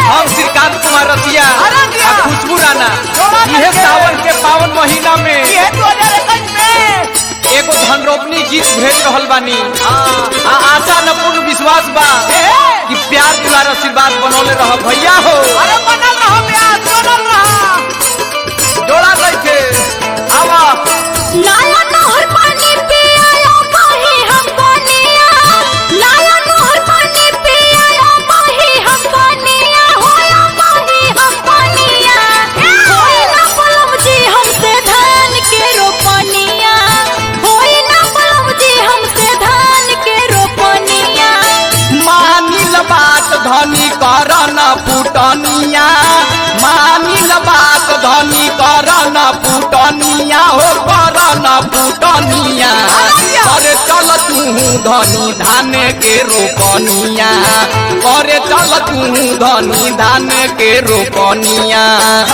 हम श्रीकांत कुमार रतिया अरे दिया। आ खुशबू राणा जोड़ा यह करके। सावन के पावन महीना में ये दो हजार इक्कीस में एगो धन रोपनी गीत भेज रहल बानी हाँ। आ आशा न पूर्ण विश्वास बा ए, कि प्यार दुलार आशीर्वाद बनौले रह भैया हो अरे बनल रहो प्यार बनल रहा जोड़ा रखे आवा लाया नहर पानी पियायो माही हम कोनिया लाया नहर पानी पियायो माही हम कोनिया होया माही हम कोनिया होई ना पलम जी हमसे धान के रोपनिया होई ना पलम जी हमसे धान के रोपनिया मानिल बात धनी कर न फुटनिया मानिल बात धनी कर न फुटनिया हो कर न फुटनिया करे चल तू धनी धान के रोपनिया करे चल तू धनी धान के रोपनिया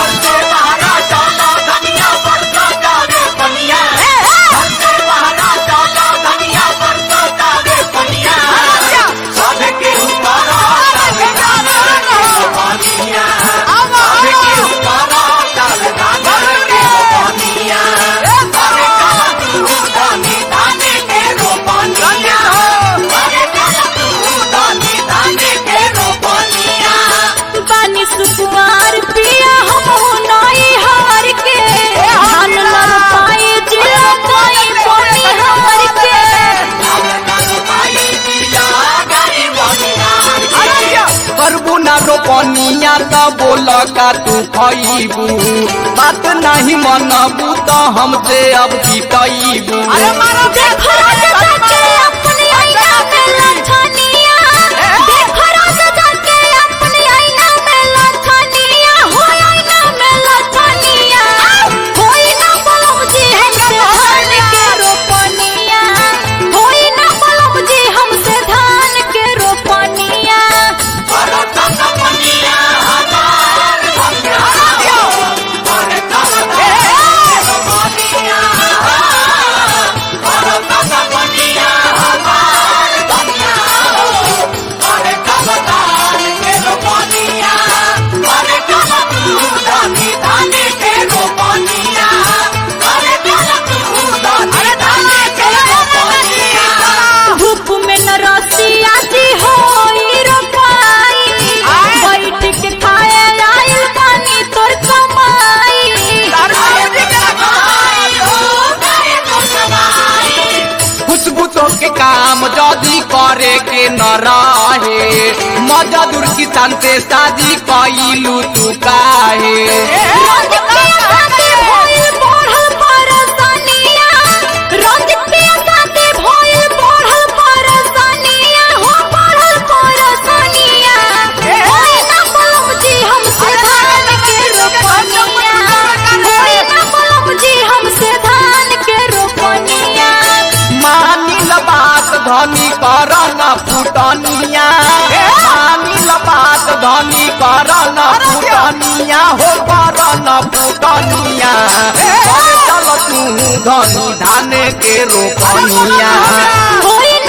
बानी सुकुमार पिया हम नई हार के धान लर पाए जिला कोई बनी हार के करबू ना रोपनिया त बोल का तू खइबू बात नहीं मनबू त हमसे अब जीतबू अरे मारो देखो राजा के अपनी आईना में लछनिया देखो राजा के अपनी आईना में लछनिया हो आईना में लछनिया होई ना बलम जी हमसे धान के रोपनिया होई ना बलम जी हमसे धान के रोपनिया धूप में न रसिया जी होई रोपाई बैठ के खाए आइल पानी तोर खुशबू तो के काम जदी करे के न रहे मजदूर किसान से शादी कइलू तू काहे मानिल बात धनी कर न फुटनिया मानिल बात धनी कर न फुटनिया हो कर न फुटनिया करे चल तू धनी धान के रोपनिया होई